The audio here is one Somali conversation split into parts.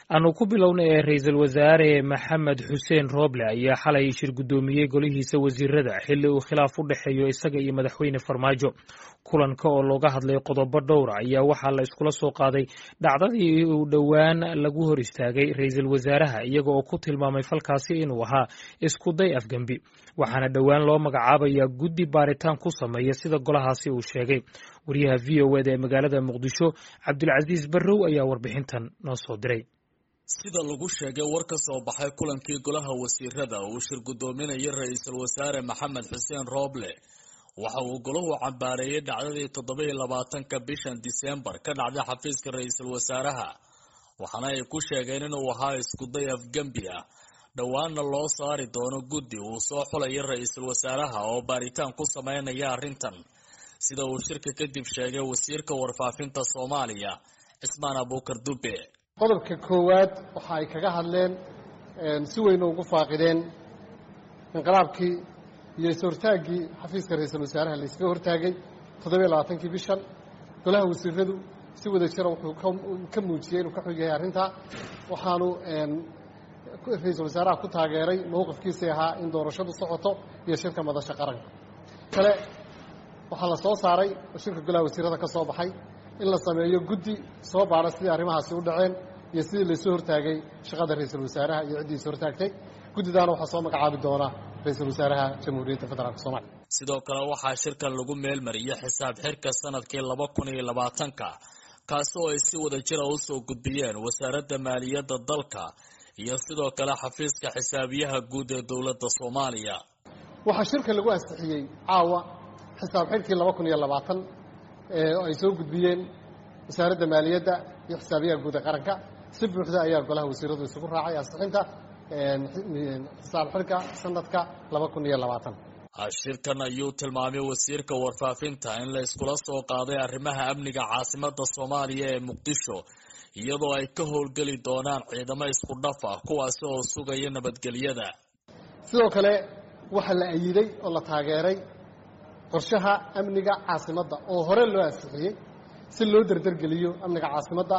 aanu ku bilowna ee ra-iisul wasaare maxamed xuseen rooble ayaa xalay shir guddoomiyey golihiisa wasiirada xilli uu khilaaf u dhexeeyo isaga iyo madaxweyne farmaajo kulanka oo looga hadlay qodobo dhowra ayaa waxaa la iskula soo qaaday dhacdadii uu dhowaan lagu hor istaagay ra-iisul wasaaraha iyaga oo ku tilmaamay falkaasi inuu ahaa iskuday afgembi waxaana dhowaan loo magacaabayaa guddi baaritaan ku sameeya sida golahaasi uu sheegay wariyaha v o eda ee magaalada muqdisho cabdulcasiis barrow ayaa warbixintan noo soo diray sida lagu sheegay war ka soo baxay kulankii golaha wasiirada uu shir guddoominayay ra-iisul wasaare maxamed xuseen rooble waxa uu golahu cambaareeyey dhacdadii toddobiiyo labaatanka bishan diseembar ka dhacday xafiiska ra-iisul wasaaraha waxaana ay ku sheegeen inuu ahaa iskuday afgembi ah dhowaanna loo saari doono guddi uu soo xulaya ra-iisul wasaaraha oo baaritaan ku sameynaya arrintan sida uu shirka kadib sheegay wasiirka warfaafinta soomaaliya cismaan abuukar dube qodobka koowaad waxa ay kaga hadleen si weyna ugu faaqideen inqilaabkii iyo is-hortaaggii xafiiska ra-iisul wasaaraha la yskaga hortaagay toddobiyo labaatankii bishan golaha wasiiradu si wada jira wuxuu ka muujiyey inuu ka xog yahay arrintaa waxaanu ra-iisul wasaaraha ku taageeray mowqifkiisii ahaa in doorashadu socoto iyo shirka madasha qaranka kale waxaa la soo saaray oo shirka golaha wasiirada ka soo baxay in la sameeyo guddi soo baara sidii arrimahaasi u dhaceen iyo sidii laysoo hortaagay shaqada ra-iisul wasaaraha iyo ciddii is hortaagtay guddidaana waxaa soo magacaabi doona ra-iisul wasaaraha jamhuuriyadda federaalk soomaliya sidoo kale waxaa shirkan lagu meelmariyey xisaab xirka sanadkii laba kun iyo labaatanka kaasi oo ay si wada jira usoo gudbiyeen wasaaradda maaliyadda dalka iyo sidoo kale xafiiska xisaabiyaha guud ee dowladda soomaaliya waxaa shirka lagu ansixiyey caawa xisaab xirkii laba kun iyo labaatan oo ay soo gudbiyeen wasaaradda maaliyadda iyo xisaabiyaha guud ee qaranka si buuxda ayaa golaha wasiiradu isugu raacay ansixinta xisaab xirka sanadka laba kun iyo labaatan shirkan ayuu tilmaamay wasiirka warfaafinta in la iskula soo qaaday arrimaha amniga caasimadda soomaaliya ee muqdisho iyadoo ay ka howlgeli doonaan ciidamo isku dhaf ah kuwaasi oo sugaya nabadgelyada sidoo kale waxaa la ayiday oo la taageeray qorshaha amniga caasimadda oo hore loo ansixiyey si loo derdergeliyo amniga caasimadda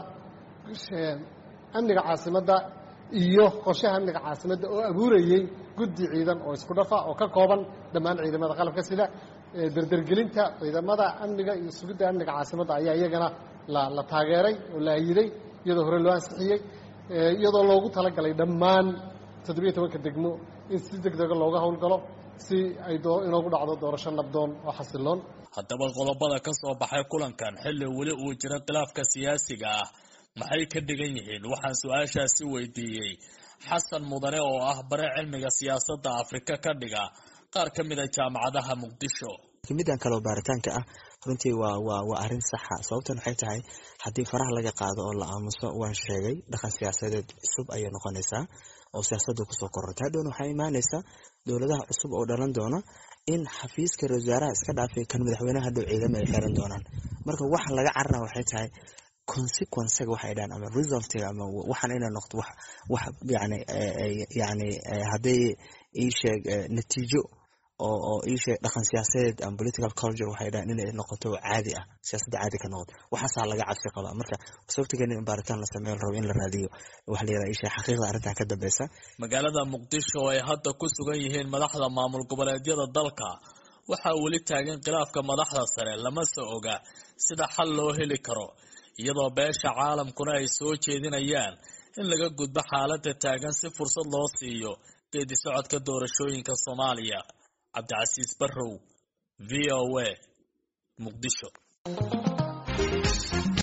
amniga caasimadda iyo qorshaha amniga caasimadda oo abuurayey guddi ciidan oo isku dhafa oo ka kooban dhammaan ciidamada qalabka sida derdergelinta ciidamada amniga iyo sugidda amniga caasimadda ayaa iyagana la taageeray oo la ayiday iyadoo hore loo ansixiyey iyadoo loogu talagalay dhammaan toddobiyo tobanka degmo in si deg dega looga howlgalo si ay inoogu dhacdo doorasho nabdoon oo xasiloon haddaba qodobada ka soo baxay kulankan xilli weli uu jiro khilaafka siyaasiga ah maxay ka dhigan yihiin waxaan su-aashaasi weydiiyey xasan mudane oo ah bare cilmiga siyaasadda afrika ka dhiga qaar ka mid a jaamacadaha muqdisho midan kaleo baaritaanka ah runtii waa waa waa arrin saxa sababtan waxay tahay haddii faraha laga qaado oo la aamuso waan sheegay dhaqan siyaasadeed cusub ayay noqonaysaa oo siyaasadda kusoo korortay hadhowna waxaa imaanaysa dowladaha cusub oo dhalan doona in xafiiska ra wasaaraha iska dhaafay kan madaxweyneha hadhow ciidama ay xiran doonaan marka waxa laga carara waxay tahay consequencega waxay dhahan ama resultiga ama waxaan inay noqdo wax wax yani yani hadday ii sheeg natiijo oo oo ii sheeg dhaqan siyaasadeed ama political culture waxay dhahan inay noqoto caadi ah siyaasadda caadi ka noqoto waxaasaa laga cabsi qabaa marka sababtigeena in baaritaan la sameeyo la rabo in la raadiyo waxa la yidhaha ii sheeg xaqiiqda arrintan ka dambeysa magaalada muqdisho oo ay hadda ku sugan yihiin madaxda maamul goboleedyada dalka waxaa weli taagan khilaafka madaxda sare lama soo oga sida xal loo heli karo iyadoo beesha caalamkuna ay soo jeedinayaan in laga gudbo xaaladda taagan si fursad loo siiyo geedi socodka doorashooyinka soomaaliya cabdicasiis barrow v o a muqdisho